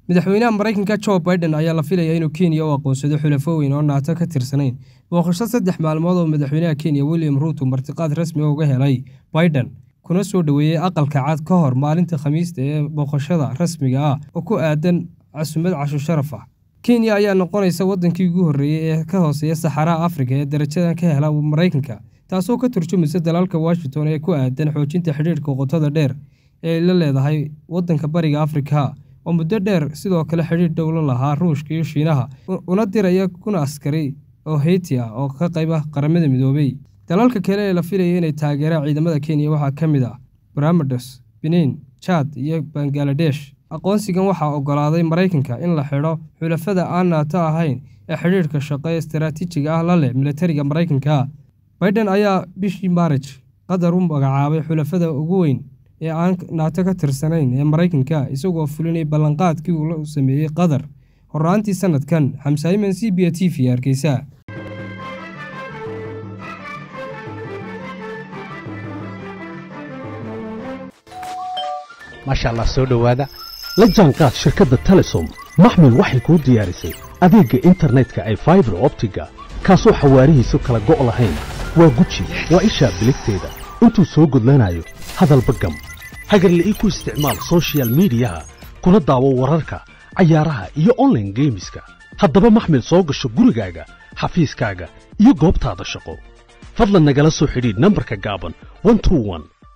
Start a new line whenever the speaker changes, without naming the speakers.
madaxweynaha maraykanka jo biden ayaa la filaya inuu kenya u aqoonsado xulafo weyn oo naato ka tirsanayn booqasho saddex maalmood oo madaxweynaha kenya william ruuto martiqaad rasmi uga helay biden kuna soo dhoweeyey aqalka cad ka hor maalinta khamiista ee booqashada rasmiga ah oo ku aadan casumad casho sharaf ah kenya ayaa noqonaysa waddankii ugu horreeyey ee ka hooseeya saxaraha afrika ee darajadan ka hela maraykanka taasoo ka turjumaysa dalalka washington ee ku aadan xoojinta xidhiidhka qotada dheer ee ay la leedahay waddanka bariga afrika oo muddo dheer sidoo kale xidhiidh dhowlo lahaa ruushka iyo shiinaha una diraya kuna askari oo heyti ah oo ka qayb ah qaramada midoobey dalalka kale ee la filaya inay taageeraan ciidamada kenya waxaa ka mid ah baramados benin jad iyo bangaladesh aqoonsigan waxaa oggolaaday maraykanka in la xidho xulafada aan naato ahayn ee xidhiidhka shaqo ee istaraatiijiga ah la leh militariga maraykanka biden ayaa bishii maarij qatar u magacaabay xulafada ugu weyn ee aan naato ka tirsanayn ee maraykanka isagoo fulinay ballanqaadkii uu la sameeyey qatar horraantii sannadkan xamsaayiman c b t v hargeysa
maasha allah soo dhowaada la jaanqaad shirkadda telesom maxmil waxay kuu diyaarisay adeegga internetka ay faibar optiga kaasoo xawaarihiisu kala go' lahayn waa guji waa ishaa biligteeda intuu soo gudlanayo hadalba gam hagarle ii ku isticmaal sochial midiyaha kuna daawo wararka cayaaraha iyo onlaine geemiska haddaba maxmil soo gasho gurigaaga xafiiskaaga iyo goobtaada shaqo fadlan nagala soo xidhiidh nambarka gaaban